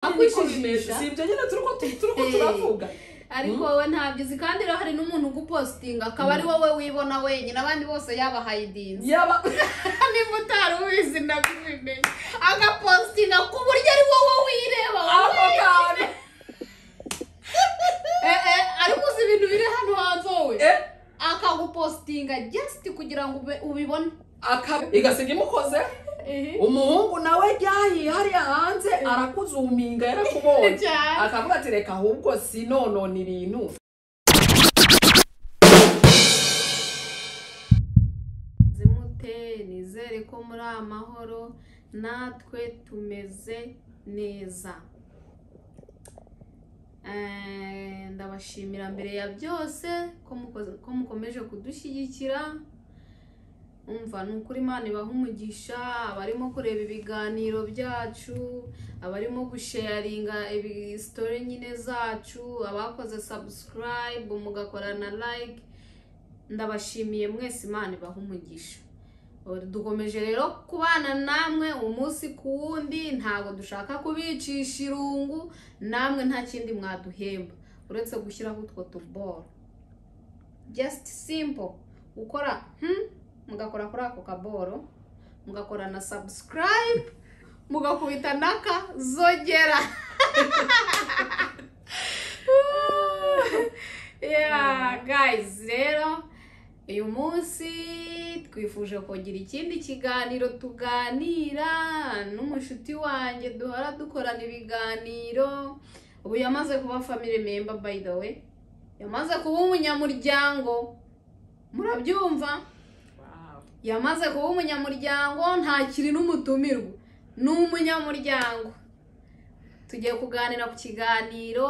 yakwishimisha si ibyo nyine turi ko- turi ko Eh. turavuga ariko wowe ntabyo uzi kandi rero hari n'umuntu ugupositinga akaba ari wowe wibona wenyine abandi bose yabahaye idinzi yaba niba utari ubizi nabimenye agapositinga ku buryo ari wowe wireba wowe ako kantu eh, eh, ariko uzi ibintu biri hano hanze wowe eh, akagupositinga just kugira ngo ube- ubibone akaba- igasiga imukoze umuhungu nawe ryahiye hariya hanze arakuzuminga yarakubonye Cyane. akavuga ati reka ahubwo sinonona ibintu zimute nizere ko muri amahoro natwe tumeze neza Eh, ndabashimira mbere ya byose ko mukoze- ko mukomeje kudushyigikira umva ni ukuri imana ibaha umugisha abarimo kureba ibiganiro byacu abarimo gusheyaringa ibisitori nyine zacu abakoze sabusikarayibu mugakora na like ndabashimiye mwese imana ibaha umugisha dukomeje rero kubana namwe umunsi ku wundi ntabwo dushaka kubicisha irungu namwe nta kindi mwaduhemba uretse gushyiraho utwo tuboro just simple gukora hmm, mugakora kuri ako kaboro mugakora na subscribe mugakubita naka zogera yeah guys rero uyu munsi twifuje kugira ikindi kiganiro tuganira n'umushuti wanjye duhora dukorana ibiganiro ubu yamaze kuba family member by the way yamaze kuba umunyamuryango murabyumva yamaze kuba umunyamuryango ntakiri n'umutumirwa ni umunyamuryango tugiye kuganira ku kiganiro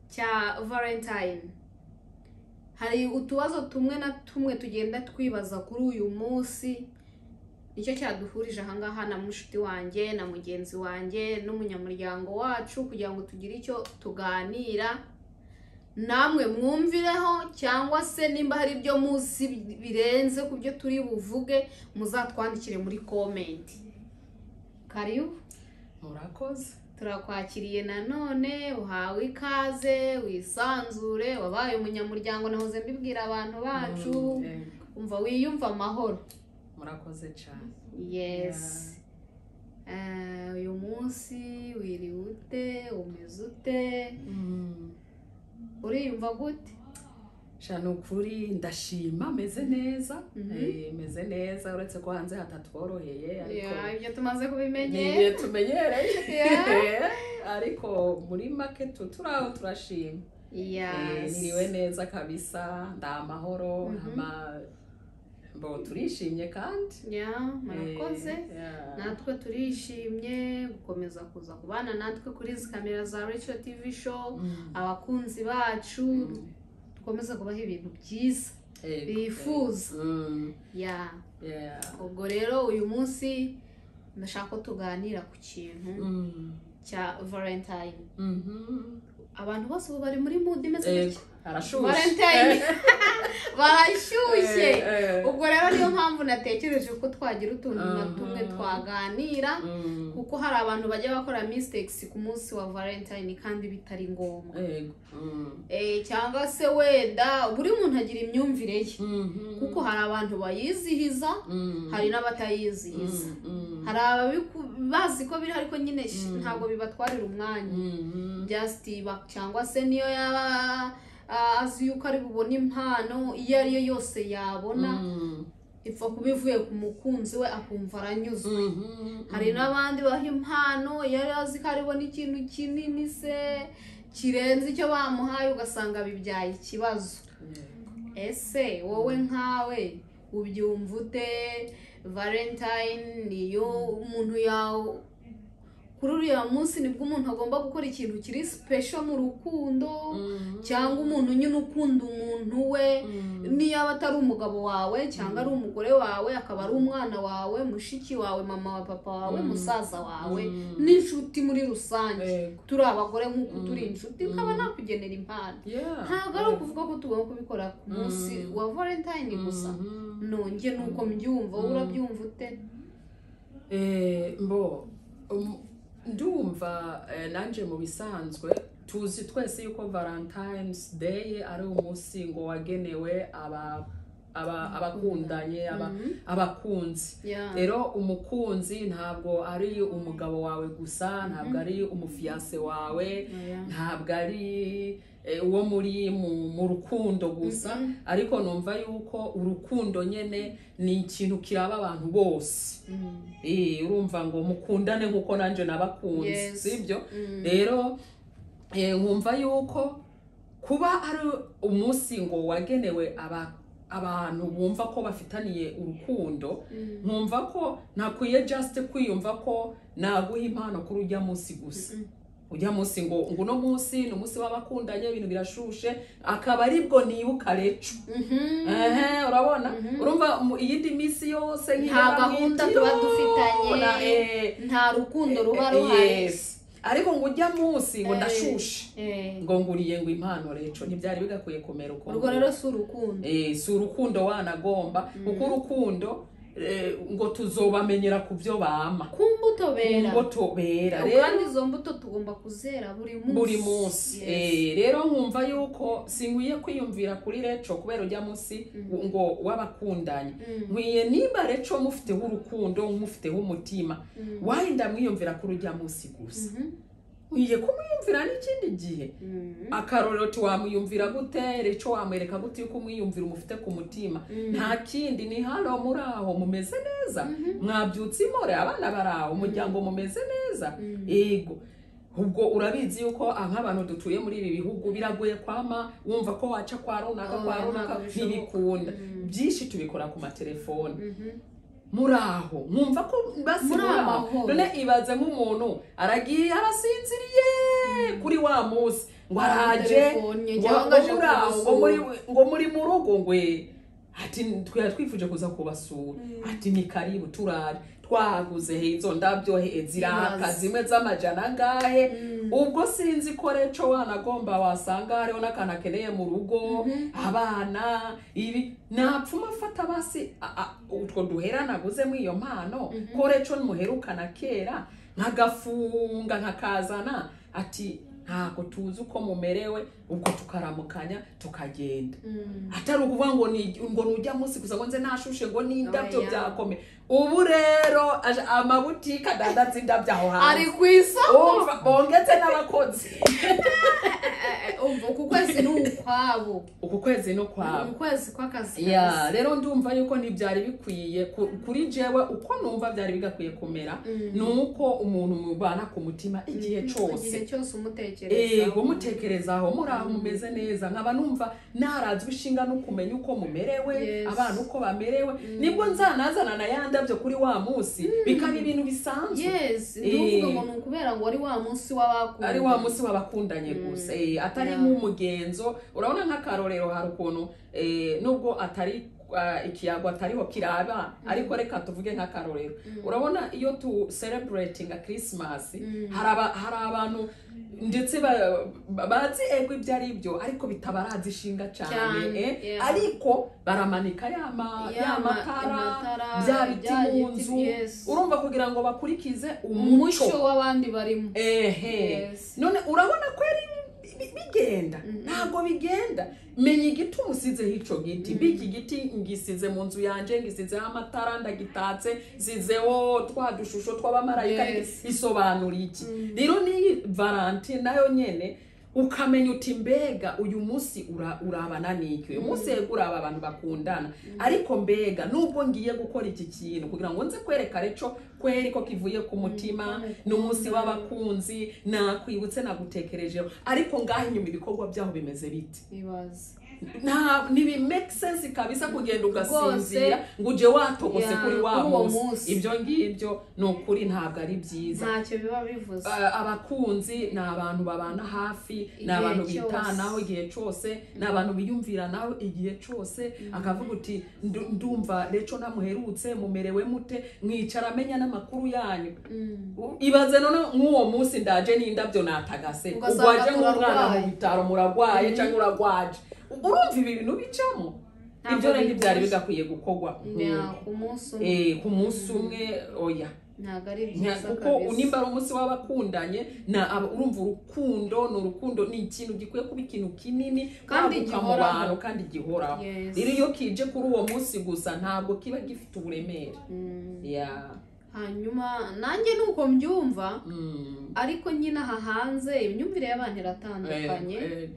cya valentine hari utubazo tumwe na tumwe tugenda twibaza kuri uyu munsi nicyo cyaduhurije ahangaha na mushiki wanjye na mugenzi wanjye n'umunyamuryango wacu kugira ngo tugire icyo tuganira namwe mwumvireho cyangwa se nimba hari ibyo muzi birenze ku byo turi buvuge muzatwandikire muri komenti karibu murakoze turakwakiriye nanone uhawe ikaze wisanzure wabaye umunyamuryango nahoze mbibwira abantu bacu Mm, yego. umva wiyumva amahoro murakoze cyane yes Eh, uyu munsi wiriwe ute umeze ute Mm, uriyumva gute sha ni ukuri ndashima meze neza Mhm. Eh, meze neza uretse ko hanze hatatworoheye ariko Ya, ibyo tumaze kubimenye ni ibihe tumenyereye Yeah. Eh, ariko muri make tu turaho turashima Eh, Yes. niriwe neza kabisa nda amahoro Mhm. ama- mbo turishimye kandi Yeah, murakoze Eh, yeah. natwe turishimye gukomeza kuza kubana natwe kuri izi kamera za Rachel TV show Mm. abakunzi bacu Mm. dukomeze kubaha ibintu byiza Eh, bifuza. eh, mm, yeah yeah. ubwo rero uyu munsi ndashaka ko tuganira ku kintu Mm. cya valentine Mhm. abantu bose ubu bari muri mood imeze Yego, gutya harashushe Valentine. barashyushye Eh, eh. ubwo rero niyo mpamvu natekereje ko twagira utuntu na tumwe Mhm. twaganira Mm. kuko hari abantu bajya bakora mistakes ku munsi wa valentine kandi bitari ngombwa Yego. Mm. Eh, cyangwa se wenda buri muntu agira imyumvire ye Mhm. kuko hari abantu bayizihiza Mm. hari n'abatayizihiza Mm, mm. hari ababiku- bazi ko biri ariko nyine sh- Mm. ntabwo bibatwarira umwanya Mhm. just ba- cyangwa se niyo yaba ah, azi yuko ari bubone impano iyo ari yo yose yabona Mm. ipfa kuba ivuye ku mukunzi we akumva aranyuzwe Mhm. hari n'abandi baha impano iyo yari azi ko aribona ikintu kinini se kirenze icyo bamuhaye ugasanga bibyaye ikibazo Yego. ese wowe nkawe ubyumva ute valentine niyo umuntu yawe kuri uriya munsi nibwo umuntu agomba gukora ikintu kiri special mu rukundo Mhm. cyangwa umuntu nyine ukunda umuntu we Mm. niyo aba atari umugabo wawe cyangwa ari umugore wawe akaba ari umwana wawe mushiki wawe mama wa papa wawe Mm. musaza wawe Mm. n'inshuti muri rusange Yego. turi abagore nk'uko turi Mm. inshuti ukaba Mm. nakugenera impano Yeah. ntabwo ari ukuvuga ko tugomba kubikora ku munsi Mm. wa valentine gusa Mhm. nonge nuko mbyumva wowe Mm. urabyumva ute Eh, mbo um, ndumva eh, nanjye mu bisanzwe tuzi twese yuko valentines day ari umunsi ngo wagenewe aba aba- abakundanye aba- Mhm. abakunzi Yeah. rero umukunzi ntabwo ari umugabo wawe gusa ntabwo ari umufiyase wawe Yeah. ntabwo ari eh, uwo muri mu- mu rukundo gusa Mhm. ariko numva yuko urukundo nyine ni ikintu kiraba abantu bose Mm. Eh, urumva ngo mukundane nk'uko nanjye nabakunze Yes. sibyo Mm. rero eh, nkumva yuko kuba ari umunsi ngo wagenewe aba abantu bumva ko bafitaniye urukundo Mm. nkumva ko nakwiye just kwiyumva ko naguha impano kuri ujya munsi gusa Mm. ujya munsi ngo ngo uno munsi ni umunsi w'abakundanye ibintu birashushe akaba aribwo nibuka recu Mhm. ehe urabona Mhm. urumva mu iyindi minsi yose Nta nk'ibara gahunda mw'ijoro, tuba dufitanye. na- eh, nta rukundo ruba Eh, ruhari yes. ariko ngo ujya munsi ngo Eh. ndashushe Eh, ngo nguriye ngo impano reco ntibyari bigakwiye kumera uko urwo rero si urukundo Eh, si urukundo wanagomba kuko urukundo eh, ngo tuzobamenyera ku byo bama ku mbuto bera ngo tobera kandi rero izo mbuto tugomba kuzera buri munsi buri munsi Yes. Eh, rero nkumva yuko sinkwiye kwiyumvira kuri reco kubera ujya munsi Mhm. ngo w'abakundanye Mm, nkwiye niba reco mufiteho urukundo mufiteho umutima mm, wayinda mwiyumvira kuri ujya munsi gusa mhm, nkwiye kumwiyumvira n'ikindi gihe mm, akarorero tiwamwiyumvira gute reco wamwereka gute yuko umwiyumvira umufite ku mutima mm, nta kindi ni hano muri aho mumeze neza mhm, mwabyutse imore abana bari aho umuryango mumeze neza mm, yego ubwo urabizi yuko ah, nk'abantu dutuye muri ibi bihugu biragoye kwama wumva ko waca kwa runaka kwa Oya, runaka ntabwo bishoboka. ntibikunda Mm. byinshi tubikora ku matelefoni mhm. muri aho nkumva ko basi Muri muri aho amahoro. none ibaze nk'umuntu aragiye arasinziriye kuri wa munsi ngo araje Telefone, ngo cyangwa ngo aje muri aho ngo kubasura. muri ngo muri mu rugo ngwe ati twari twifuje kuza kubasura ati ni karibu turaje twaguze hezo ndabyo he ziraka Urazi. zimwe z'amajana angahe Mm. ubwo sinzi ko reco wanagomba wasanga hariho n'akantu akeneye mu rugo Mhm. abana ibi napfuma afata basi a- a- utwo duhera naguzemo iyo mpano Mhm. ko reco muherukana kera nkagafunga nkakazana ati ntabwo tuzi uko mumerewe ubwo tukaramukanya tukagenda Mm. atari ukuvuga ngo ni ngo nujya munsi gusa ngo nze nashushe ngo n'indabyo Oya. byakomeye ubu rero aje- amabutike adandaza indabyo aho hanze ari ku isoko Umva, bongetse n'abakozi Eh, eh, umva uku kwezi ni ukwabo uku kwezi no kwabo ukwezi kw'akazi ya rero ndumva yuko ntibyari bikwiye ku- kuri jewe uko numva byari bigakwiye kumera Mm. ni uko umuntu mubana ku mutima igihe igihe cyose cyose umutekereza ego mutekerezaho muri aho mumeze neza nkaba numva narazwe ishinga no kumenya uko mumerewe Yes. abana uko bamerewe nibwo nzanazana na ya ndabyo kuri wa munsi bikaba ibintu bisanzwe yes Eh. ntuvuga ngo ni ukubera ngo ari wa munsi w'abakunda ari wa munsi w'abakundanye Mm. gusa eh, atari Yeah. nk'umugenzo urabona nk'akarorero hari ukuntu eh, nubwo atari ah, ikiyago atariho kiraba ariko reka tuvuge nk'akarorero urabona iyo tu celebrate nka christmas Mm. hari aba- hari abantu ndetse ba- ba- bazi ego ibyo ari byo ariko bitabarazi ishinga cyane Cyane, eh, yeah. ariko baramanika yama- Ya ya ma- matara amatara, bya biti bya mu biti, nzu yes. urumva kugira ngo bakurikize umuco umuco w'abandi barimo ehe Yes. none urabona ko ari bi- bi- bigenda ntabwo bigenda menya igiti umusizeho icyo giti biki giti ngisize mu nzu yanjye ngisizeho amatara ndagitatse nsizeho twa dushusho tw'abamarayika Yes. isobanura iki rero n'iyi valentine nayo nyine ukamenya uti mbega uyu munsi ura- urabana n'iki uyu munsi yego uraba abantu bakundana ariko mbega nubwo ngiye gukora iki kintu kugira ngo nze kwereka reco kweri ko kivuye ku mutima ni umunsi w'abakunzi nakwibutse nagutekerejeho ariko ngaho inyuma ibikorwa byaho bimeze biti ibaze nta ntibimake sense kabisa kugenda ugasinzira Rwose. ngo uje watogose Ya, kuri wa kuri uwo munsi. munsi ibyo ngibyo ni ukuri ntabwo ari byiza ntacyo biba bivuze Ba- abakunzi ni abantu babana hafi ni Igihe abantu cyose. bitanaho igihe cyose ni abantu biyumviranaho igihe cyose akavuga uti "Ndu- ndumva reco ntamuherutse mumerewe mute mwicara amenya n'amakuru yanyu Mm. ibaze none nk'uwo munsi ndaje n'indabyo natagase Ugasanga ugwaje nk'umwana mu turarwaye. bitaro muragwaye cyangwa uragwaje urumva ibi bintu bicamo Ntabwo ibyo rero byari bihuje. bigakwiye gukorwa Nta- ku munsi umwe Eh, ku munsi umwe oya ntabwo ari Nta- byiza kuko kabisa nimba ari umunsi w'abakundanye na aba- urumva urukundo ni urukundo ni ikintu gikwiye kuba ikintu kinini Kandi kwaguka mu gihoraho. bantu kandi gihoraho Yes. rero iyo kije kuri uwo munsi gusa ntabwo kiba gifite uburemere Mm. ya hanyuma nanjye nuko mbyumva mm. ariko nyine aha hanze imyumvire y'abantu iratandukanye Eh, eh,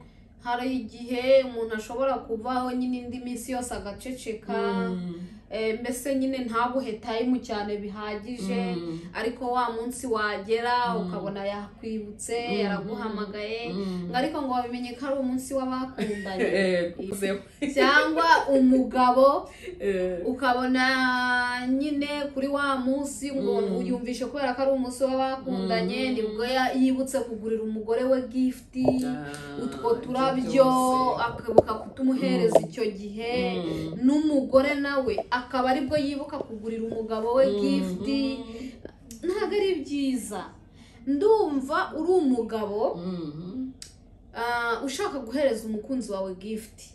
hari igihe umuntu ashobora kuvaho nyine indi minsi yose agaceceka mm, eh, mbese nyine ntaguhe time cyane bihagije mm, ariko wa munsi wagera Mm. ukabona yakwibutse Mm. yaraguhamagaye mm. ngo ariko ngo wabimenye ko ari umunsi w'abakundanye Eh, kuzeho. cyangwa umugabo Eh, ukabona nyine kuri wa munsi ngo Mm. uyumvishe kubera ko ari umunsi w'abakundanye Mm. nibwo ya- yibutse kugurira umugore we gifti ah, utwo ibyo turabyo byose. akabuka kutumuhereza icyo gihe Mm. n'umugore nawe akaba aribwo yibuka kugurira umugabo we Mm, gifti ntabwo ari byiza ndumva uri umugabo mm, mm. ah, ushaka guhereza umukunzi wawe gifti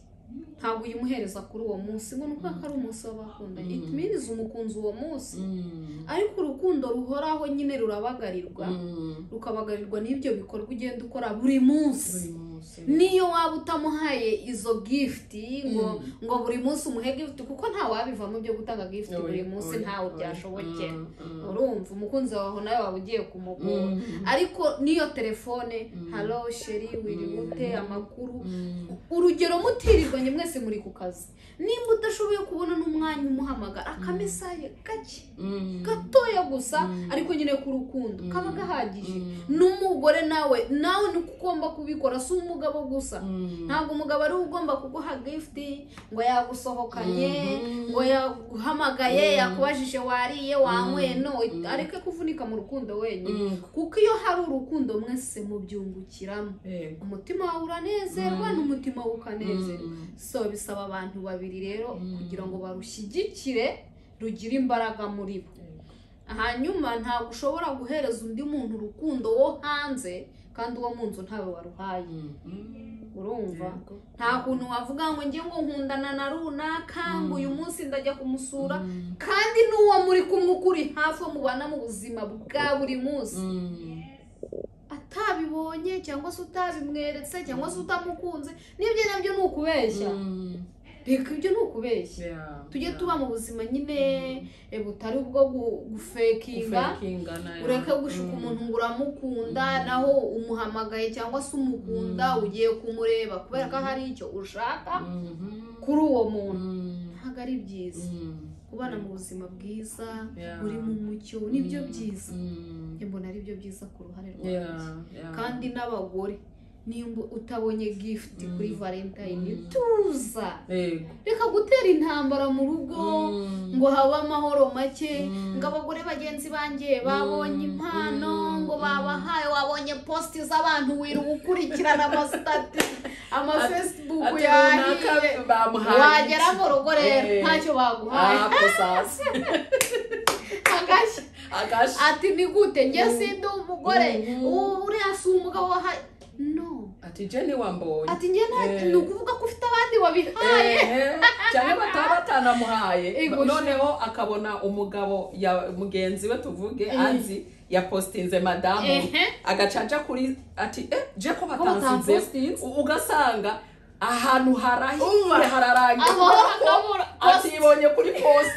ntabwo uyimuhereza kuri uwo munsi ngo ni ukubera ko ari umunsi w'abakundanye Mm. itumiriza umukunzi uwo munsi Mm, ariko urukundo ruhoraho nyine rurabagarirwa mm. rukabagarirwa n'ibyo bikorwa ugenda ukora buri munsi Buri munsi. niyo waba utamuhaye izo gifti ngo Mm. ngo buri munsi umuhe gifti kuko nta wabivamo byo gutanga gifti buri Oya, munsi oya, ntawe oya. byashobokera Mm, mm. urumva umukunzi wawe nawe waba ugiye kumugora Mm. ariko n'iyo telefone Mm. halo sheri wiri Mm. gute amakuru Mm. urugero mutirirwanye mwese muri ku kazi nimba udashoboye kubona n'umwanya umuhamagara akamesaye gake Mm. gatoya gusa Mm. ariko nyine k'urukundo Mm. kaba gahagije Mm. n'umugore nawe nawe ni uko ugomba kubikora si umugabo gusa Mm. ntabwo umugabo ari we ugomba kuguha gifti ngo yagusohokanye Mhm. ngo yaguhamagaye Mm. yakubajije wariye wanyweye no Mm. areke kuvunika mu rukundo wenyine Mm. kuko iyo hari urukundo mwese mubyungukiramo Yego. umutima wawe uranezerwa Mm. n'umutima we ukanezerwa Mm. so bisaba abantu babiri rero Mm. kugira ngo barushyigikire rugire imbaraga muri bo Yego. hanyuma ntabwo ushobora guhereza undi muntu urukundo wo hanze kandi uwo mu nzu ntawe waruhaye Mm. urumva nta kuntu wavuga ngo njye ngo nkundana na runaka ngo Mm. uyu munsi ndajya kumusura Mm. kandi n'uwo muri kumwe ukuri hafi wo mubana mu buzima bwa buri munsi Mm. atabibonye cyangwa se utabimweretse cyangwa se utamukunze n'ibyo nabyo ni ukubeshya Mm. reka ibyo ni ukubeshya Yeah. tujye Yeah. tuba mu buzima nyine eh, butari ubwo gu- gufekinga Kufakingana, yeah. ureke gushika Mm. umuntu ngo uramukunda Mm. naho umuhamagaye cyangwa se umukunda Mm. ugiye kumureba kubera ko hari icyo ushaka Mhm. kuri uwo muntu Mm. ntabwo ari byiza Mm. kubana mu buzima bwiza Yeah. uri mu mucyo nibyo Mm. byiza Mm. Njye mbona ari byo byiza ku ruhare rwanjye Yeah. Yeah. kandi n'abagore nimba utabonye gift kuri Mm. valentine Mm. tuza Yego. reka gutera intambara mu rugo Mm. ngo habe amahoro make Mm. ngo abagore bagenzi banjye babonye Mm. impano Mm. ngo babahaye wabonye positi z'abantu wirirwa ukurikirana amasitati amafesibuku Ati runaka yahiye bamuhaye wagera iki? mu rugo rero Eh. ntacyo baguhaye Ah, ko sasa. agashya Agashi. ati ni gute njye sindi umugore Mhm. u- uriya si umugabo wahaye no ati jeni wambonye ati njye nta Eh. ni ukuvuga ko ufite abandi wabihaye Ehe, cyane bataba batanamuhaye Ego, noneho akabona umugabo ya mugenzi we tuvuge Eh. azi yapositinze madamu Ehe. agacaca kuri ati eh je ko batansize batampositinze? ugasanga ahantu harahiye hararangiye amahoro kubera ko akabura atibonye kuri posi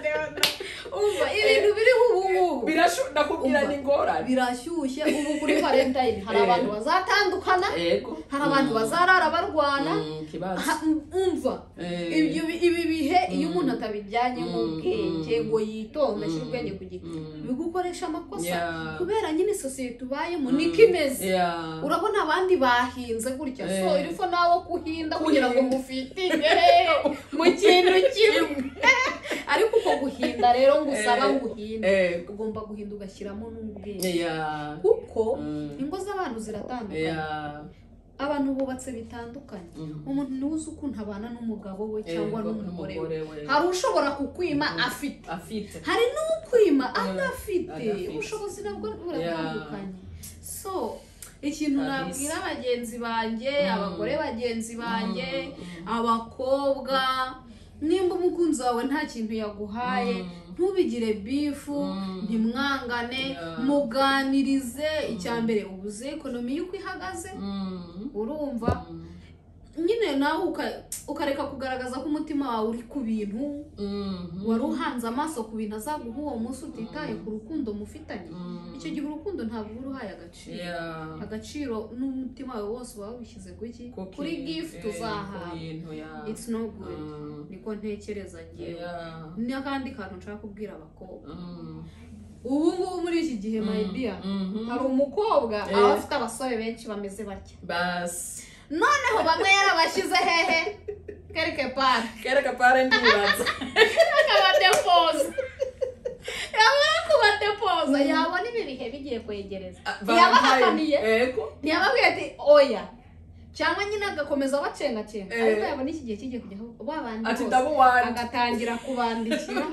umva ibintu biri ubu ngubu Birashu- nakubwira Umva. ni ingorane birashyushye ubu kuri valentine hari Eh. abantu bazatandukana ego hari abantu Mm. bazarara barwana Mm, ikibazo Ha- umva Eh. ibyo bi- ibi bihe iyo Mm. umuntu atabijyanye mu Mm, bwenge mm. ngo yitonde ashyire Mm, ubwenge ku giti mm. bigukoresha amakosa Yeah. kubera nyine sosiyete ubayemo Mm. niko imeze Yeah. urabona abandi bahinze gutya so Eh. irifo nawe Kuhinda. kuhinda kugira ngo mufitire mu kintu kimwe ariko uko guhinda rero ngo usaba Eh. ngo uhinde ego ugomba guhinda ugashyiramo n'ubwenge Yeah. kuko Mm. ingo z'abantu ziratandukanye Yeah. abantu bubatse bitandukanye Mm. umuntu niwe uzi ukuntu abana n'umugabo we cyangwa Ego, n'umugore we we. hari ushobora kukwima afite afite hari n'ukwima adafite adafite. ubushobozi nabwo Yeah. buratandukanye so ikintu Kabisa. nabwira abagenzi banjye abagore bagenzi banjye Mm. abakobwa nimba umukunzi wawe nta kintu yaguhaye Mm. ntubigire bifu Mm. ntimwangane Yeah. muganirize icya mbere ubuze ekonomi y'uko ihagaze Mm. urumva nyine nawe uka- ukareka kugaragaza ko umutima wawe uri ku bintu Mm. wari uhanze amaso ku bintu azaguha uwo munsi utitaye ku rukundo mufitanye Mm. icyo gihe urukundo ntabwo uba uruhaye agaciro Yeah. agaciro n'umutima wawe wose uba wawushyize ku iki Kuki- kuri gift eh, uzahawe ku bintu, yeah. it's no good Mm. niko ntekereza ngewe Yeah. n'akandi kantu nshaka kubwira abakobwa Mm. ubu ngubu muri iki gihe my dear Mhm. hari umukobwa Eh. aba afite abasore benshi bameze batya basi noneho bamwe yarabashyize hehe kereke pari kereka pare ndibaza akabadepoza yamara kubadepoza yabona ibi bihe bigiye kwegereza Ah, yabahakaniye ego ntiyababwira ati oya cyangwa nyine agakomeza bacengacenga Eh. ariko yabona iki gihe kigiye kujyaho babandi ati bose ndabu wanjye agatangira kubandikira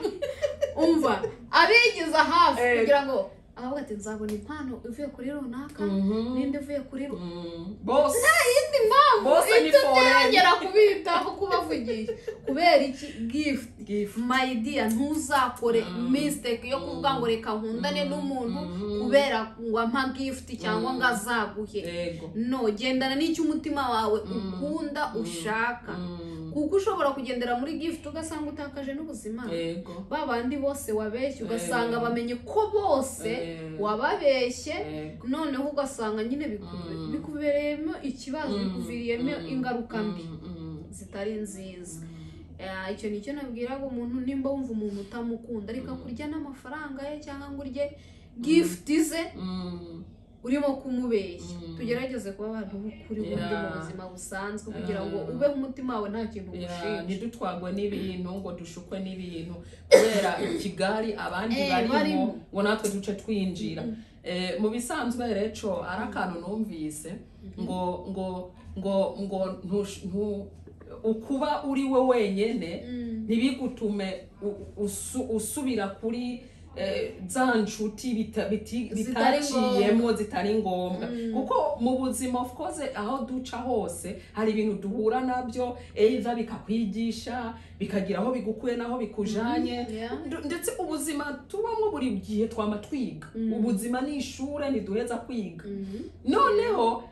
umva abigiza hafi Eh. kugira ngo abavuga ati nzabona impano ivuye kuri runaka Mhm. n'indi ivuye kuri runaka Mm. bose indi mpamvu Bose ni itumye foreign. yongera kubitaho kubavugisha kubera iki gift gifu my dear ntuzakore Mm. mistake yo kuvuga ngo reka nkundane Mm. n'umuntu Mm. kubera ngo ampa gift cyangwa Mm. ngo azaguhe ego no gendana n'icyo umutima wawe Mm. ukunda Mm. ushaka Mm. kuko ushobora kugendera muri gift ugasanga utakaje n'ubuzima ego ba bandi bose wabeshye ugasanga Eh. bamenye ko bose Eh. wababeshye ego noneho ugasanga nyine biku- Mm. bikubereyemo ikibazo Mm. bikuviriyemo Mm. ingaruka mbi Mm. Mm. zitari nziza Mm. Eh, icyo ni cyo nabwiraga umuntu nimba wumva umuntu utamukunda ariko kurya n'amafaranga ye cyangwa ngo urye gifuti ze Mm. urimo kumubeshya Mm. tugerageze kuba abantu b'ukuri bundi mu Yeah. buzima busanzwe kugira ngo Yeah. ubeho umutima wawe nta kintu Ya, ugushinja ntidutwagwe n'ibintu ngo dushukwe n'ibintu kubera ikigali abandi Eh, barimo. barimo ngo natwe duce twinjira Eh, mu bisanzwe reco ari akantu numvise ngo ngo ngo ngo ntush- ntu- ukuba uri we wenyine Mm. ntibigutume u- usu- usubira kuri eh, za nshuti bita- biti- Zitari bitaciyemo zitari ngombwa Mm. kuko mu buzima of course aho duca hose hari ibintu duhura nabyo either bikakwigisha bikagira aho bigukuye n'aho bikujanye Mhm, yeah. Ndu- ndetse ubuzima tubamo buri gihe twama twiga Mm. ubuzima ni ishuri ntiduheza kwiga Mhm. noneho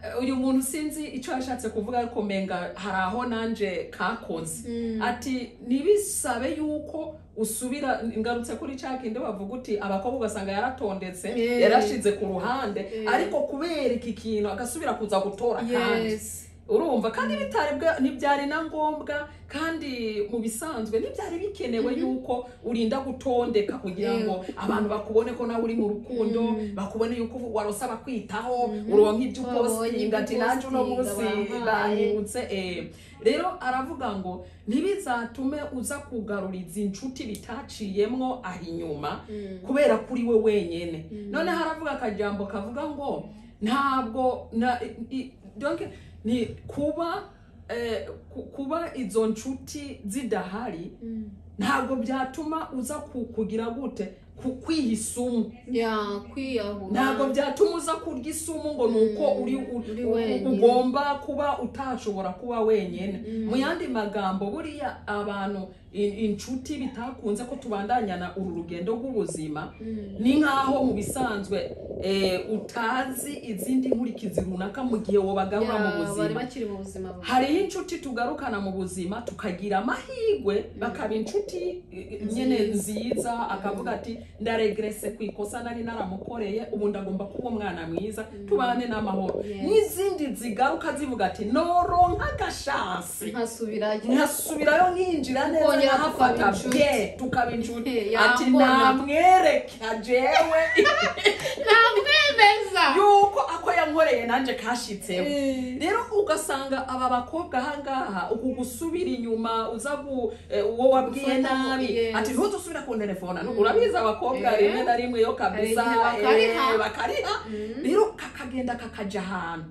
eh, uyu muntu sinzi icyo yashatse kuvuga ariko menga hari aho nanje kakoze Mm. ati ntibisabe yuko usubira ngarutse kuri cya kindi bavuga uti abakobwa ugasanga yaratondetse Eh. yarashize ku ruhande Eh. ariko kubera iki kintu agasubira kuza gutora kandi Yes. urumva kandi bitari bwa- ntibyari na ngombwa kandi mu bisanzwe ntibyari bikenewe yuko urinda gutondeka kugira Yego. ngo abantu bakubone ko nawe uri mu rukundo Mm. bakubone yuko warose abakwitaho Mhm. uronka ibyo Twabonye ibyo upositinga ati nanjye uno munsi upositinga, bampaye." banyibutse eh. rero aravuga ngo ntibizatume uza kugarura izi nshuti bitaciyemwo aha inyuma Mm. kubera kuri we wenyine Mm. noneho aravuga akajambo kavuga ngo ntabwo na i- i- donc ni kuba eh, ku- kuba izo nshuti zidahari Mm. ntabwo byatuma uza ku- kugira gute Ku- kwiha isumu Yeah, kwiyahura ntabwo byatuma uza kurya isumu ngo ni uko Mm, uri u- uri u- wenyine. ugomba kuba utashobora kuba wenyine Mm. mu yandi magambo buriya abantu i- inshuti bitakunze ko tubandanyana uru rugendo rw'ubuzima Mm. ni nk'aho mu bisanzwe eh, utazi izindi nkurikizi runaka mu gihe wobagarura mu Yeah, bari buzima bakiri mu buzima bubi. hariho inshuti tugarukana mu buzima tukagira amahirwe bakaba inshuti eh, nyine nziza akavuga ati ndaregrese ku ikosa nari naramukoreye ubu ndagomba kuba umwana mwiza tubane n'amahoro Yes. n'izindi zigaruka zivuga ati noronka agashansi nkasubirayo nkasubirayo ninjira neza Tukongera nkahafata tukaba inshuti. bye tukaba inshuti Ya, ati mbona. namwereka jewe ntamwemeza yuko ako yankoreye nanjye kashitseho rero ugasanga aba bakobwa ahangaha uku gusubira inyuma uza gu- eh, uwo wabwiye Gufata mu- nabi yes. ati ntudusubire ku telefona Mm. urabizi abakobwa Eh. rimwe na rimwe yo kabisa igihe bakariha. eh, bakariha Mm. rero kakagenda kakajya ahantu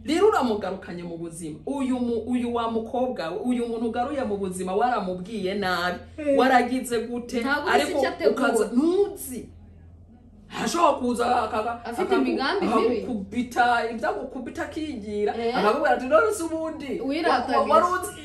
rero uramugarukanye mu buzima uyu mu, uyu wa mukobwa we, uyu muntu ugaruye mu buzima waramubwiye nabi Eh. waragize gute Ntabwo uzi ariko icyo ategura. ukaza ntuzi ashobora kuza akaka- Afite akaku- imigambi mibi. akakubita ibyagukubita akigira Eh? akakubwira ati none se ubundi Wiratagiye. wa- wa- wari uzi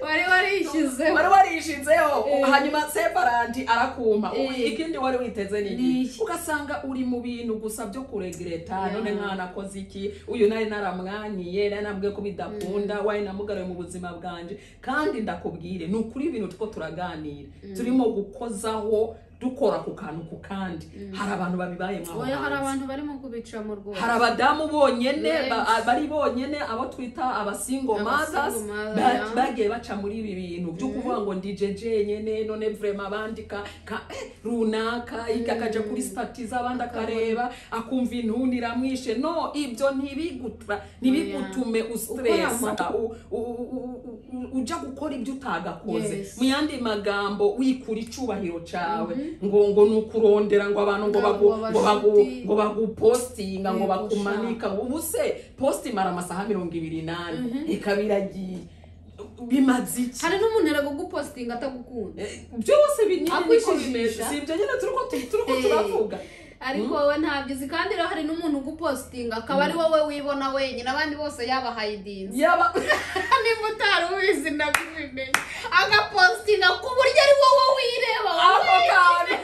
wari warishyizeho wari warishizeho Eh. hanyuma separanti arakumpa Eh. ikindi wari witeze Ni niki iki? ugasanga uri mu bintu gusa byo kuregreta Yeah. none mwanakoze iki uyu nari naramwanyiye nari namubwiye ko bidakunda wari namugaruye mu buzima bwanje kandi ndakubwire ni ukuri ibintu two turaganira turimo gukozaho dukora ku kantu ku kandi hari abantu babibayemo aho oya hari hanze. abantu barimo kubica mu rwego hari abadamu bonyene ba- Benshi. bari bonyene abo twita abasingo Aba mothers single mother, ba- yeah. bagiye baca muri ibi bintu byo kuvuga ngo ndi jeje nyene none vrema bandika ka eh, runaka iki akaja kuri stati z'abandi akareba akumva intuntu iramwishe no ibyo ntibigutra ntibigutume ustresa u- u- u- u- uja gukora ibyo utagakoze Yes. mu yandi magambo wikura icubahiro cawe ngo ngo ni ukurondera ngo abantu ngo Ngo bagu- ngo bagu- bashuti. ngo bagupostinga ngo Yego, bakumanika ubu se post imara amasaha mirongo ibiri n'ane ikaba iragiye bimaze iki hari n'umuntu aragugupositinga atagukunda Eh, byose binyine niko Akwishisha. bimeze si ibyo nyine turiko tu- turiko Eh. turavuga ariko wowe ntabyizi kandi rero hari n'umuntu ugupositinga akaba ari wowe wibona wenyine abandi bose yabahaye idinzi yaba niba utari ubizi ndabimenye agapositinga ku buryo ari wowe wireba ako wowe. kanya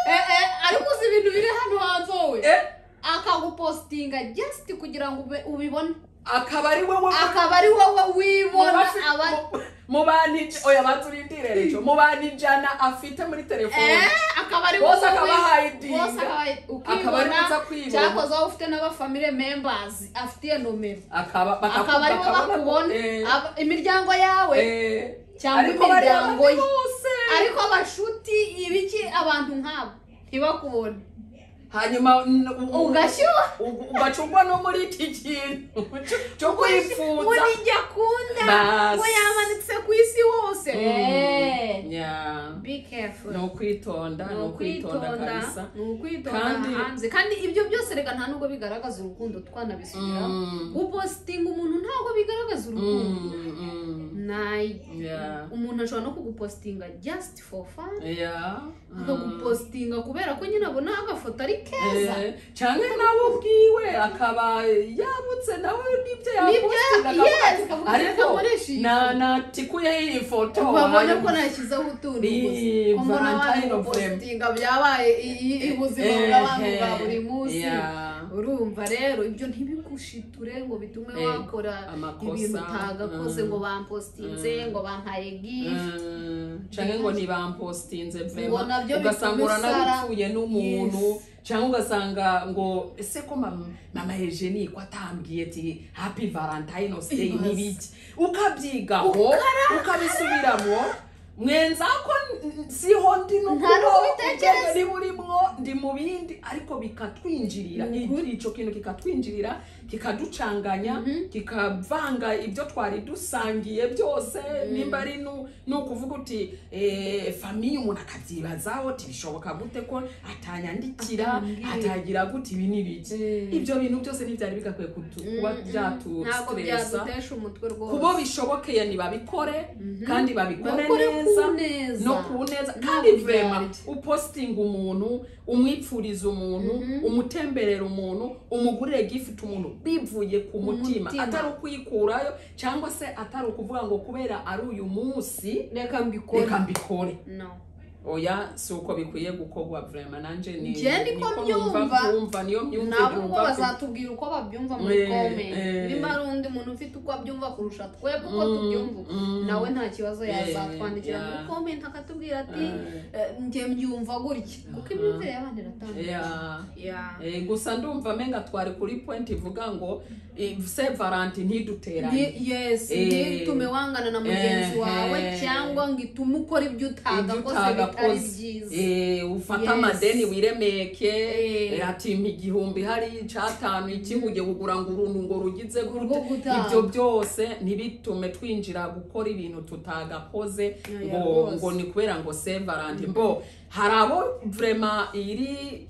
Eh, eh, ariko uzi ibintu biri hano hanze wowe eh, akagupositinga just kugira ngo ube- ubibone akaba ari wowe akaba ari wowe wibona Mubafi- abandi mu- mu bantu ij- oya baturindire rejo mu bantu ijana afite muri telefone Eh, akaba ari Bose wowe akaba wi- ahaye idinga. bose akaba ahaye- Akaba ari ukibona, uza kwibona. cyakoze wowe ufite n'abafamily members afitiye nomero akaba bakaku- akaba ari bo bakabona ko- bakubona eh, Aba- imiryango yawe eh, cyangwa ariko bari imiryango abandi ye. bose. ariko abashuti ibiki abantu nk'abo ntibakubone hanyuma n- u- u- ugashyuha u- ugacugwa no muri iki kintu cyo kwipfuza muri njya kunda Bas. ngo yamanitse ku isi hose Eh, Yeah. be careful ni ukwitonda ni ukwitonda kabisa ni ukwitonda Kandi- hanze kandi ibyo byose reka nta nubwo bigaragaza urukundo twanabisubiraho Mm, gupositinga umuntu ntabwo bigaragaza urukundo mm, mm. nayi Yeah. umuntu ashobora no kugupositinga just for fun Yeah. Mm. akagupositinga kubera ko nyine abona agafoto ari keza Eh, canke nawe ubwiwe akaba yabutse nawe n'ibyo Nibyo yapostinga ya- yes, akavuga ati, akavuga ati, ariko "Nakoresha iyi na- foto." natikuyeho iyi foto babona hanyuma- ko nashyizeho utuntu Ni gusa ko mbona abantu Valentine of them. gupositinga byabaye i- i- ubuzima Eh, bw'abantu bwa eh, buri munsi yeah. urumva rero ibyo ntibigushiture ngo bitume Eh, wakora amakosa, ibintu utagakoze mm. ngo bampositinze Mm. ngo bampaye gifu canke ngo ntibampostinze Ngo nabyo bituma ugasanga usara. uranapfuye n'umuntu Yes. cyangwa ugasanga ngo ese ko mam- mama Eugenie ko atambwiye ati happy valentine day Yes. n'ibiki ukabyigaho ukabisubiramo mwenza ko n- n- siho ndi no kubo, Nta n'ubitekereza. ubwenge ni burimwo ndi mu bindi ariko bikatwinjirira Ni Icyo- icyo kintu kikatwinjirira kikaducanganya kikavanga ibyo twari dusangiye byose nimba ari nu- ni ukuvuga uti eh, famiye umuntu akabyibazaho ati bishoboka gute ko atanyandikira Atambwiye. atagira gute ibi ni biki Mm. ibyo bintu byose ntibyari bigakwiye kutu- kuba ntabwo byatustresa byadutesha umutwe rwose kubo bishobokeye ntibabikore kandi babikore Bakore neza ku neza. no ku neza Nta kandi vrema buryarya. upostinga umuntu umwipfuriza umuntu umutemberera umuntu umugurire gifuti umuntu bivuye ku mutima mutima. atari ukuyikurayo cyangwa se atari ukuvuga ngo kubera ari uyu munsi reka mbikore reka mbikore no oya si uko bikwiye gukorwa vrema nanje ni Nje niko niko mbyumva. mbyumva niyo myumvire nabo ubwo numva ku- bazatubwira uko babyumva muri Eh, komenti eh. niba ari undi muntu ufite uko abyumva kurusha twebwe uko Mm, tubyumva mm. nawe nta kibazo Eh, yazatwandikira yeah. muri komenti akatubwira ati Eh. "Eh, njye mbyumva gutya kuko imyumvire y'abantu iratandukanye Yeah. Yeah. Eh, gusa ndumva menga twari kuri point ivuga ngo eh, se varanti ntiduterane Ni- yes Eh. ntitume wangana na mugenzi Eh, wawe eh. cyangwa ngo itume ukora ibyo utagakoze bitari byiza Eh, ufate Yes. amadeni wiremeke Eh. eh, ati mpa igihumbi hari icyatanu ikihuge kugura ngo uruntu ngo rugize Urwo gute gutanga. ibyo byose ntibitume twinjira gukora ibintu tutagakoze Oya, ngo rwose. ngo ni kubera ngo se varanti mbo hari abo vrema iri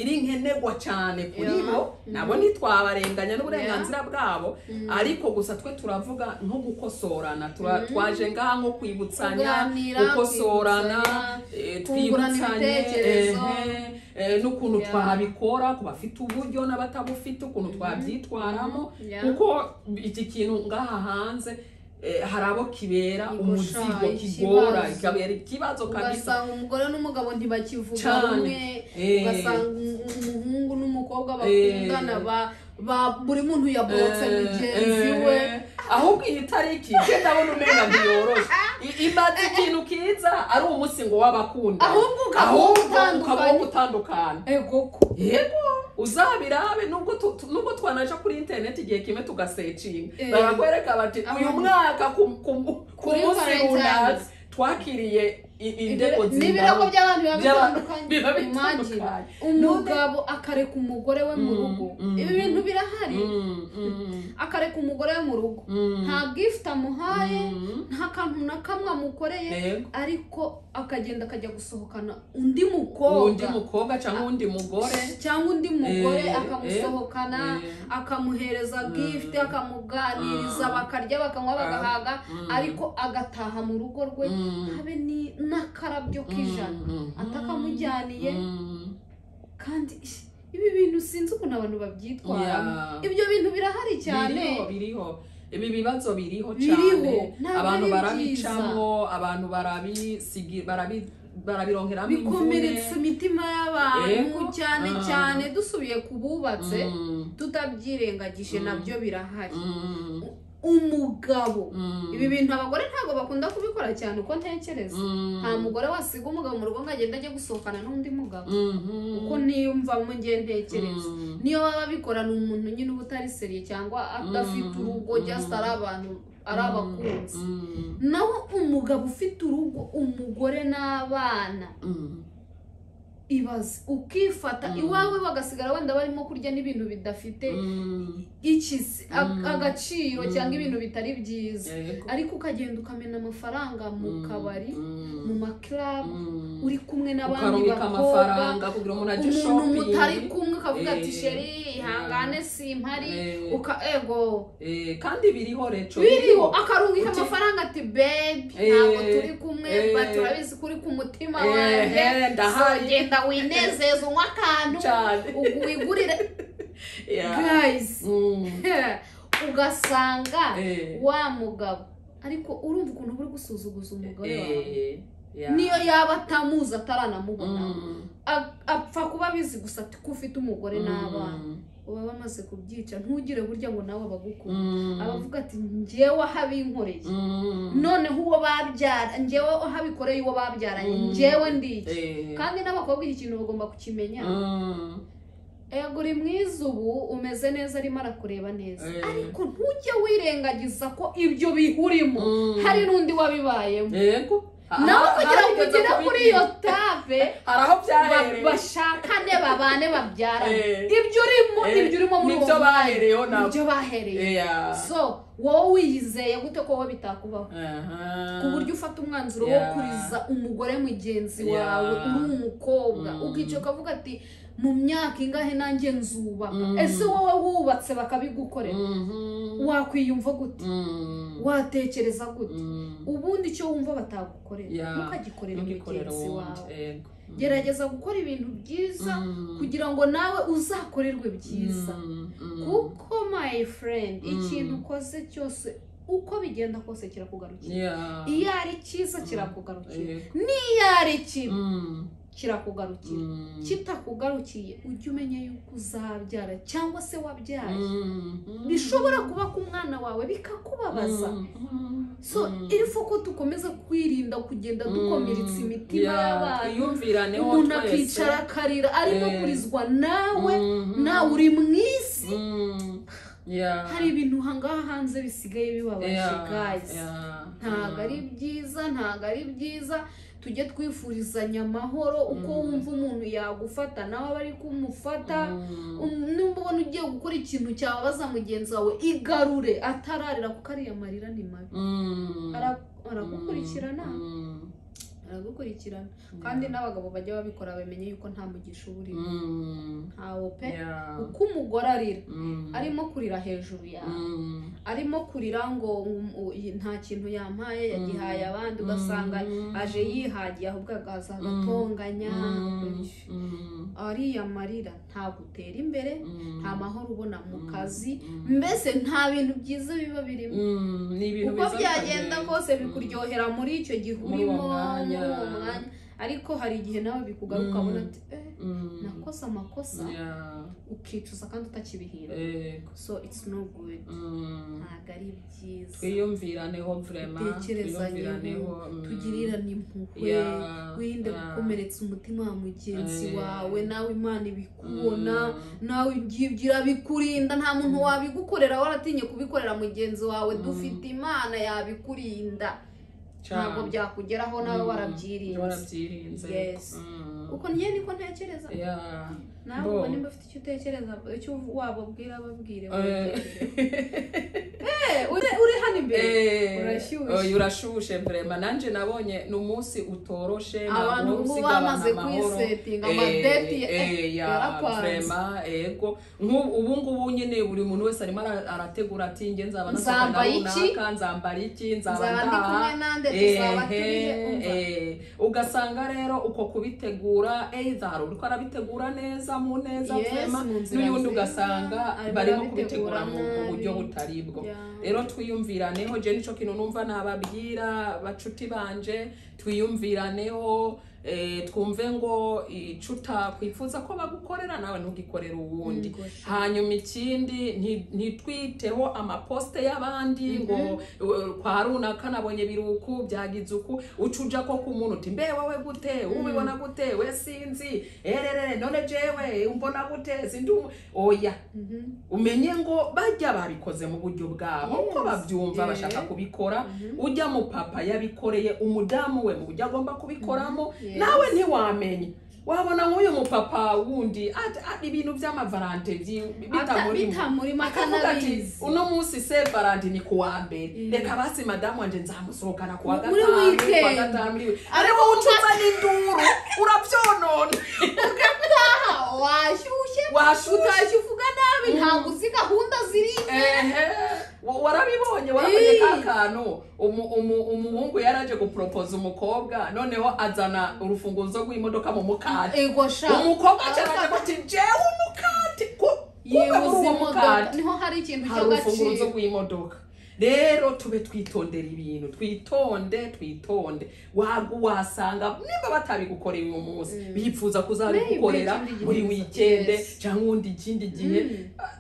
iri nkenerwa cyane kuri Yeah. bo nabo ntitwabarenganya n'uburenganzira bwabo Mm. ariko gusa twe turavuga nko gukosorana Tura- Mm. twaje ngaha nko kwibutsanya Kuganira, gukosorana kwibutsanya, eh, kungurana twibutsanye ibitekerezo. ehe, eh, n'ukuntu Yeah. twabikora ku bafite uburyo n'abatabufite ukuntu twabyitwaramo Yeah. kuko iki kintu ngaha hanze eh, hari abo kibera Kigusha, umuzigo ikibazo. kigora kikabera ikibazo kabisa ugasanga umugore n'umugabo ntibakivuga Cyane. rumwe Eh. ugasanga um- umuhungu n'umukobwa bakundana ba- ba- buri muntu yaborotse mugenzi Eh, we eh, ahubwo iyi tariki njye ndabona umenga ntiyoroshye I- imaze ikintu kiza ari umunsi ngo w'abakunda Ahubwo ukaba utandukanye. utandukana ego ko yego uzabirabe nubwo tu- tu- nubwo twanaja kuri interineti igihe kimwe tugasecinga Eh. barakwereka bati uyu Ahubwo- mwaka ku- ku- ku Kuri munsi Valentine's. runaka twakiriye i- indego Ibiro- zingana. n'ibirego by'abantu biba by'abantu bitandukanye biba bitandukanye. imagine umugabo akareka umugore we mu Mm, rugo mm, ibi bintu birahari Mm, mm, akareka umugore we mu rugo mm. nta gift amuhaye Mm. nta kantu na kamwe amukoreye Yego. ariko akagenda akajya gusohokana undi undi mukobwa mukobwa cyangwa undi mugore cyangwa undi mugore Eh, akamusohokana eh. akamuhereza gift akamuganiriza Mm. bakarya bakanywa bagahaga Mm. ariko agataha mu rugo rwe Mm. habe ni- n'akarabyo k'ijana Mm, mm, atakamujyaniye mm. kandi ish, ibi bintu sinzi ukuntu abantu babyitwaramo Yeah. ibyo bintu birahari cyane biriho biriho ibi bibazo biriho Biriho. cyane Ntabwo abantu ari barabicamo abantu barabisigi barabi- barabironkeramo bikomeretsa imitima y'abantu Yego. cyane Ah. cyane dusubiye ku bubatse Mm, tutabyirengagije Mm. nabyo birahari mm, umugabo mm, ibi bintu abagore ntabwo bakunda kubikora cyane uko ntekereza mm, nta mugore wasiga umugabo mu rugo ngo agende ajye gusohokana n'undi mugabo mhm, kuko niyumvamo ngiye ntekereza mm, niyo baba bikorana umuntu nyine uba utari seriye cyangwa adafite Mm, urugo mm. just ari abantu ari abakunzi mm, naho umugabo ufite urugo umugore n'abana mm, ibaze ukifata Mm. iwawe bagasigara wenda barimo kurya n'ibintu bidafite mm, iki se, a- Mm. agaciro Mm. cyangwa ibintu bitari byiza yego. ariko ukagenda ukamena amafaranga mu Mm, kabari mm, mu makarabu mm. uri kumwe n'abandi ukarubika bakobwa amafaranga kugira umuntu ajye umuntu shopping mutari kumwe ukavuga ati Eh, sheri ihangane simpari Eh. uka ego Eh, kandi biriho reco biriho akarungika Uti- amafaranga ati bebi Eh. ntabwo turi kumwe Eh. ba turabizi ko uri ku mutima Eh, wanjye eh, ndahaye. So, genda winezeza unywe akantu Cyane. ugu- wigurire Yeah. guys Mm. ugasanga Eh. wa mugabo ariko urumva ukuntu uri gusuzuguza umugore wawe Eh, yeah. niyo yaba atamuzi ataranamubona Mm. A- apfa kuba abizi gusa ati ko ufite umugore Mm. n'abana uba bamaze kubyica ntugire burya ngo nawe abagukunda Mm. abavuga ati njyewe aho abinkoreye Mm. noneho uwo babyara njyewe aho abikoreye uwo babyaranye Mm. njyewe ndi iki Eh. kandi n'abakobwa iki kintu bagomba kukimenya Mm. ego uri mwiza ubu umeze neza arimo arakureba neza Eh. ariko ntujye wirengagiza ko ibyo bihurimo Mm. hari n'undi wabibayemo Yego. nawe Ah, kugira ngo harigeze ugere kubi- kuri iyo tave hari aho ba- byahereye bashakane babane babyarane Eh. ibyo urimo Eh. ibyo urimo muri Nibyo uwo bahereyeho mwanya, nabo. nibyo bahereye Yeah. so wowe wiyizeye gute ko wowe bitakubaho Aha. ku buryo ufata umwanzuro wo Yeah. kuriza umugore mugenzi Yeah. wawe uri umukobwa Mm. ukica ukavuga ati mu myaka ingahe nanjye nzubaka Mm. ese wowe wubatse bakabigukorera Mhm. wakwiyumva gute Mm. watekereza gute Mm. ubundi icyo wumva batagukorera Yeah. ntukagikorera Ntugikorere mugenzi wundi. wawe Yego. Mm. gerageza gukora ibintu byiza Mm. kugira ngo nawe uzakorerwe byiza Mm. Mm. kuko my friend Mm. ikintu ukoze cyose uko bigenda kose kirakugarukira Yeah. iyo ari cyiza Mm. kirakugarukira Yego. iyo ari kibi Mm. kirakugarukira Mm. kitakugarukiye ujye umenya yuko uzabyara cyangwa se wabyaye Mm. bishobora kuba ku mwana wawe bikakubabaza Mm. so Mm. irifu ko dukomeza kwirinda kugenda dukomeretsa imitima Yeah. y'abantu Twiyumviraneho umuntu twese. akicara akarira arimo Eh. kurizwa nawe Mhm. nawe uri mu isi Mm. Yeah. hari ibintu hangaha hanze bisigaye bibabaje Yeah. guys Yeah. ntabwo ari Mm. byiza ntabwo ari byiza tujye twifurizanya amahoro uko Mm. wumva umuntu yagufata nawe aba ari kumufata Mm. Um, nimba ubona ugiye gukora ikintu cyababaza mugenzi wawe igarure atararira kuko ariya marira ni mabi Mm. Ara- aragukurikirana Mm. aragu- gukurikirana kandi n'abagabo bajya babikora bamenye yuko nta mugisha uba urimo Mm, ntawo pe yeah. uko umugore arira Mm, arimo kurira hejuru yawe mm, arimo kurira ngo um, u- i- nta kintu yampaye yagihaye abandi ugasanga mm, aje yihagiye ahubwo agaza Mm. agatonganya mm, Ush. mm, ariya marira ntabwo utera imbere mm, nta mahoro ubona mu Mm. kazi Mm. mbese nta bintu byiza biba birimo Mm, ni ibintu uko biza byagenda bikaryoha. kose Mm. bikuryohera muri icyo gihe Muri uwo urimo muri mwanya. uwo mwanya ariko hari igihe nawe bikugaruka Mm. ukabona ati eh, Mm, nakoze amakosa yeah, ukicuza kandi utakibihira ego. so it's no good Mm. ntabwo ari byiza twiyumviraneho vrema Dutekerezaneho, tugirirane impuhwe wirinde gukomeretsa umutima wa mugenzi Eh. wawe nawe imana ibikubona nawe ibyigira bikurinda nta muntu wabigukorera waratinye kubikorera mugenzi wawe Mm. dufite imana yabikurinda ntabwo byakugeraho nawe warabyirinze warabyirinze Yes. Mm. uko njye niko ntekereza Yeah. nawe Bo. ubwo nimba ufite icyo utekereza icyo wababwira babwire Eh. Eh, ure- uri hano imbere Eh, Urashyushye. oya, urashyushye vrema nanjye nabonye ni umunsi utoroshe ntabwo abantu uba ubu usiga bamaze abantu amahoro. kwisetinga Eh, amadeti eh, ya, yarapanze vrema, ego Nk'u- ubu ngubu nyine buri muntu wese arimo ara- arategura ati nge nzaba nasohokana Nzambara iki? runaka nzambara iki nzaba nzaba ndi ndaha kumwe nande tuzaba turihe umva ehe ugasanga rero uko kubitegura either hari uriko arabitegura neza mu neza Yes, vema mu nzira n'uyundi nziza, ugasanga arimo barimo arabitegura kubitegura mu mu nabi. buryo butari bwo Yeah. rero twiyumviraneho je nico kintu numva nababwira bacuti banje twiyumviraneho eh, twumve ngo ico utakwifuza ko bagukorera nawe ntugikorere uwundi Gosha. hanyuma ikindi nti- ntitwiteho amaposite y'abandi ngo uh, kwa runaka nabonye biruku byagize uku uca uja ko ku muntu uti mbe wowe gute ubibona gute we sinzi ererere none jewe mbona gute sindi umu-" oya Mhm. umenye ngo bajya babikoze mu buryo bwabo uko Yes. babyumva Yeah. bashaka kubikora Mhm. ujya mu papa yabikoreye umudamu we mu buryo agomba kubikoramo Mhm. Yes. nawe ntiwamenye wabona nk'uyu mupapa wundi ati, "Ah, ibintu by'amavarante byi- Ata- bitamurimo bitamurimo akavuga ati atanabizi uno munsi se varante ni kuwa mbere Mm. reka basi madamu wanje nzamusohokana kuwa Muri gatanu kuwa weekend. gatanu muri we ari wowe ucuza n'induru urabyonona ugataha washyushye washuta utashye uvuga nabi ntabwo uzi gahunda ziri ehe wa- warabibonye warakoze ka kantu umu- umu- umuhungu yaraje guporopoza umukobwa noneho azana urufunguzo rw'imodoka mu mukati ego sha umukobwa cyane ati jewe umukati ko- kuba muri yebuze uwo imodoka mukati niho hari ikintu hari urufunguzo cy'agaciro rw'imodoka rero tube twitondera ibintu twitonde twitonde wagu wasanga niba batabigukoreye uyu munsi Mm. bipfuza Maybe kuzabigukorera ikindi gihe buri biza- wikende Yes. cyangwa undi ikindi gihe Mm.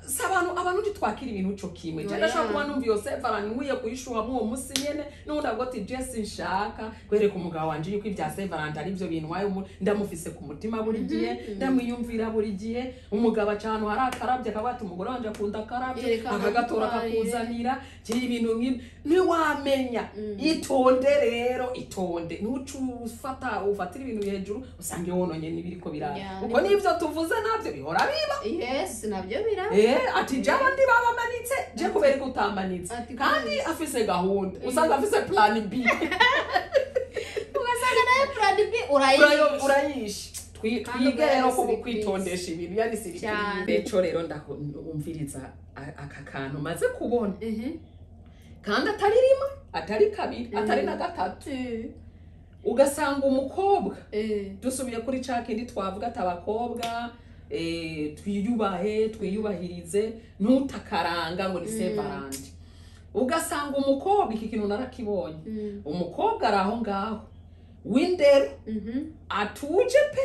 si abantu abantu ntitwakira ibintu cyo kimwe Oya. cyane ashobora kuba numva iyo sefa nkwiye kuyishuha muri uwo munsi nyine n'undi avuga ati jesi nshaka kwereka umugabo wanjye yuko ibya sevarante ari byo bintu wayo ndamufise ku mutima buri gihe Mhm. ndamwiyumvira buri gihe umugabo aca ahantu hari akarabye akavuga ati umugore wanjye akunda akarabye Yereka akagatora amatwari. akakuzanira kiri ibintu nk'ibi ntiwamenya Mm. itonde rero itonde ntuce ufata ufatira ibintu hejuru usange wononye n'ibiriko Yeah, birara ni- ubwo n'ibyo tuvuze nabyo bihora biba yes nabyo biraba Eh, ati je abandi babamanitse je kubera ko utamanitse Ati kandi afise gahunda usanga afise plan b ugasanga nawe purani bi urayibye Urayo- urayishe Twi- Kandi twige rero ubaye ko siripirizi. kwitondesha ibintu yari siripirizi Cyane. Rero rero ndumviriza aka kantu maze kubona kandi atari rimwe atari kabiri atari na gatatu ugasanga umukobwa dusubiye kuri cya kindi twavuga ati abakobwa eh, twiyubahe twiyubahirize ntutakaranga ngo ni sevarandi ugasanga umukobwa iki kintu narakibonye umukobwa ari aho ngaho w'indero atuje pe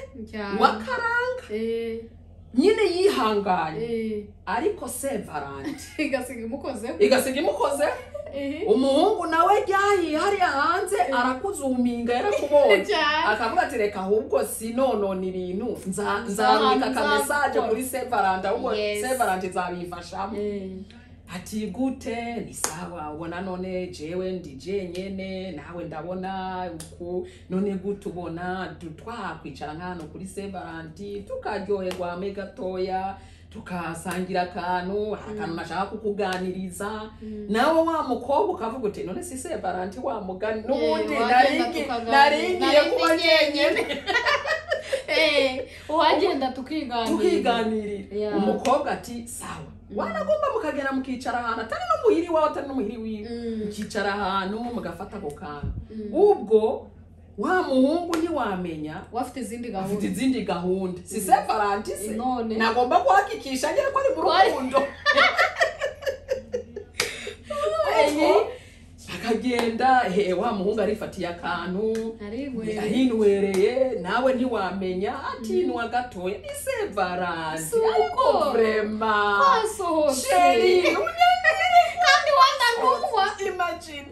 wakaranga nyine yihanganye ariko sevarandi igasiga imukozeho igasiga imukoze Eh. umuhungu nawe ryahiye hariya hanze arakuzuminga yarakubonye cyane akavuga ati reka ahubwo sinonona ibintu nza- Nzabika nzabika akamesaje nzabikora." kuri sevarandi ahubwo Yes. sevarandi nzabifashamo ati gute ni sawa ubona none jewe ndi jenyene nawe ndabona uku none gute ubona du- twakwicara nk'ahantu kuri sevarandi tukaryoherwa hamwe gatoya tukasangira akantu hari akantu nashaka kukuganiriza nawe wa mukobwa ukavuga uti none si se valanti wa mugani n'ubundi wagenda naringi- tukaganira. naringiye Nari kuba ndi njyenyine Eh, uwagenda tukiganira tukiganirira Yeah. umukobwa ati sawa wanagomba mukagera mukicara ahantu atari n'umuhiri wawe atari n'umuhiri wiwe Mm. mukicara ahantu mugafata ako kantu Mm. ubwo wa muhungu ntiwamenya wafite izindi afite gahunda izindi gahunda si se valanti se None. nagomba guhakikisha nyine ko ari mu Kwari- rukundo Eh. Ariko akagenda he wa muhungu arifatiye akantu Narigwe. ahinwereye nawe ntiwamenya atinwa gatoya ni se valanti Si uko. ariko vrema Wasohotse. sheri kandi wananumwa imagine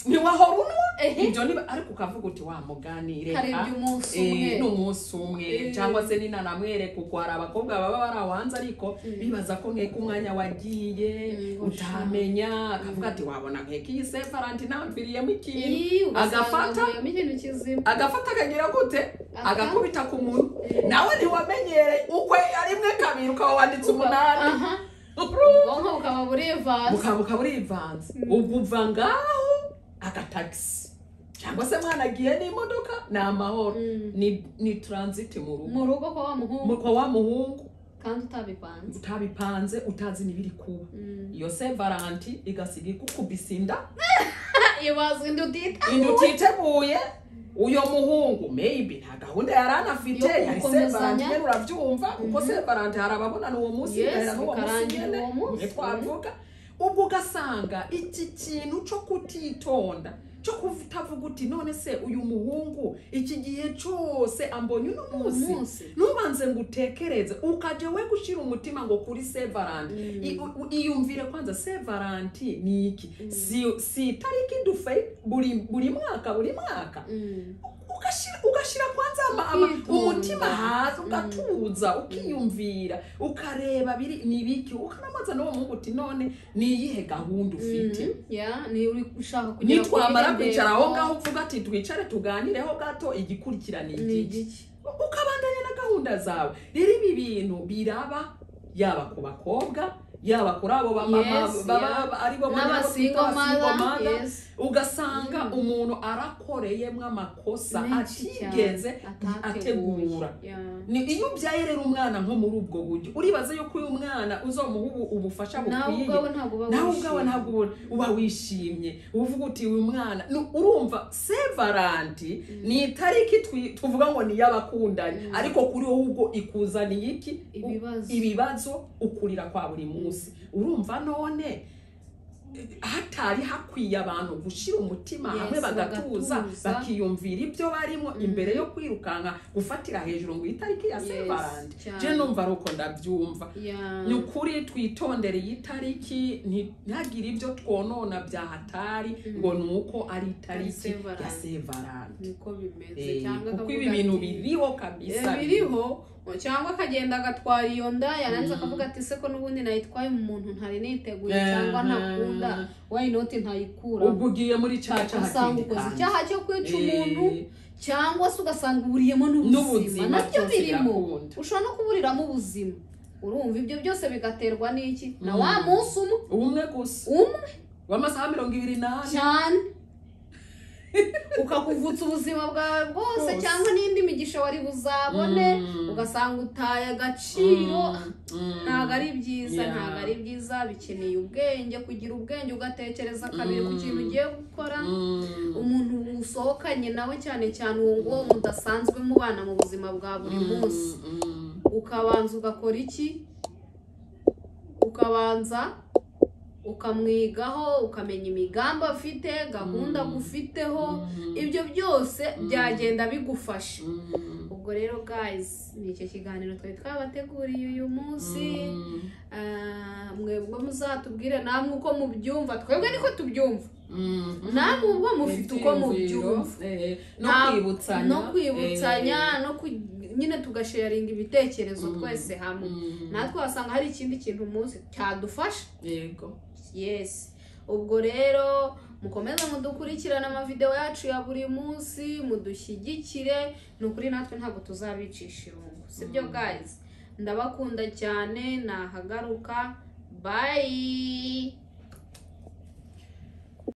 ntiwahora unwa Ehe. ibyo niba ariko ukavuga uti wamuganire hari ka- ibyo umunsi Eh, ni umwe umunsi umwe Eh. cyangwa se ninanamwereka uko hari abakobwa baba barawanze ariko bibaza ko nkeka umwanya wagiye Mm, ngo sha. utamenya akavuga ati wabona nkeka iyi sefaranti ntamviriyemo ikintu Ii, ugasanga agafata. ahuriyemo ikintu kizima agafata akagira gute Aka. agakubita ku munwa nawe ntiwamenyereye ukwe ari mwe kabiri ukaba wanditse umunani Aha. ubwonko bukaba burevasi bukabuka burivanze ubwo uva ngaho agatagisi cyangwa se mwanagiye n'imodoka ni amahoro Mm. ni ni taransiti mu rugo mu rugo kwa wa muhungu kwa wa muhungu kandi utabipanze utabipanze utazi n'ibiri kuba Mm. iyo se valanti igasiga igukubise inda ibazwa indi utita inda utiteguye uyo muhungu maybe nta gahunda yari anafite Yo yari se gukomezanya. valanti nyine urabyumva kuko se valanti hari ababonana uwo munsi Yes, bagahera n'uwo munsi bikarangira nyine uwo munsi. niyo twavuga ubwo ugasanga iki kintu cyo kutitonda cyo kutavuga uti none se uyu muhungu iki gihe cyose ambonye uno munsi umunsi ntubanze ngo utekereze ukajya we gushyira umutima ngo kuri sevaranti Mm. I- u- iyumvire kwanza sevaranti ni iki si, si itariki dufe buri buri mwaka buri mwaka Mm. ugashyira ugashyira kwanza ama, ama, Ukitonda. umutima hasi ugatuza ukiyumvira ukareba biri ni biki ukanamubaza n'uwo muhungu uti none ni iyihe gahunda ufite Mhm. Yeah, ni uri ushaka kugera kuri nitwamara iriya kwicara ntego. aho ngaho uvuga ati twicare tuganireho gato igikurikira ni Ni iki igiki? ukabandanya na gahunda zawe rero ibi bintu biraba yaba ku bakobwa yaba kuri abo bamama Yes, baba yeah. ari bo banyabo twita n'abasingo mara abasingomana, yes. ugasanga Mm. umuntu arakoreyemo amakosa Menshi atigeze cyane, atateguye. ategura Yeah. ni iyo ubyaye rero umwana nko muri ubwo buryo uribaza yuko uyu mwana uzomuha ubu- ubufasha nawe bukwiye ubwawe ntabwo uba nawe wishimye. ubwawe ntabwo uba- uba wishimye uvuga uti uyu mwana ni- urumva sevaranti ni itariki twi- tuvuga ngo ni iy'abakundanye ariko kuri wowe ubwo ikuzaniye iki U- Ibibazo. ibibazo ukurira kwa buri munsi urumva none hatari hakwiye abantu gushyira umutima Yes, hamwe bagatuza bagatuza. bakiyumvira ibyo barimo imbere yo kwirukanka gufatira hejuru ngo itariki ya Yes, sevaranti je cyane. numva ari uko ndabyumva Yeah. ni ukuri twitondere iyi tariki ntihagire ibyo twonona byahatari ngo ni uko ari itariki Severance. ya sevaranti niko bimeze cyangwa kuko akavuga ibi bintu ati, biriho "Eh, kabisa biriho cyangwa akagenda agatwara iyo nda yarangiza akavuga ati se ko n'ubundi nayitwaye mu muntu ntari niteguye cyangwa Mhm. ntakunda wayinoti ntayikura ubwo ugiye muri caca ugasanga hakindi ukoze kantu. icyaha cyo kwica umuntu Eh, cyangwa se ugasanga uburiyemo n'ubuzima N'ubuzima nabyo byose birimo birakunda. ushobora no kuburiramo ubuzima urumva ibyo byose bigaterwa n'iki na wa munsi umwe umwe gusa umwe w'amasaha mirongo ibiri n'ane cyane ukakuvutsa ubuzima bwawe bwose Bwose. cyangwa n'indi migisha wari buzabone Mm. ugasanga utaye agaciro Mm. ntabwo ari byiza Yeah. ntabwo ari byiza bikeneye ubwenge kugira ubwenge ugatekereza kabiri ku kintu ugiye gukora Mm. umuntu usohokanye nawe cyane cyane uwo nguwo mudasanzwe mubana mu buzima bwa buri munsi Mm. ukabanza ugakora iki ukabanza ukamwigaho ukamenya imigambi afite gahunda agufiteho ibyo byose byagenda bigufasha Mm. ubwo rero guys ni icyo kiganiro twari twabateguriye uyu munsi Ah, mwebwe muzatubwire namwe uko mubyumva twebwe niko tubyumva Mm. namwe ubwo mufite uko Ibyiyumviro, mubyumva eh, no Nta- kwibutsanya no kwibutsanya eh, no ku- nyine tugasharinga ibitekerezo twese hamwe mm, natwe wasanga hari ikindi kintu umunsi cyadufasha yego yes ubwo rero mukomeze mudukurikirane amavideo yacu ya buri munsi mudushyigikire ni ukuri natwe ntabwo tuzabicisha irungu sibyo guys ndabakunda cyane nahagaruka bayi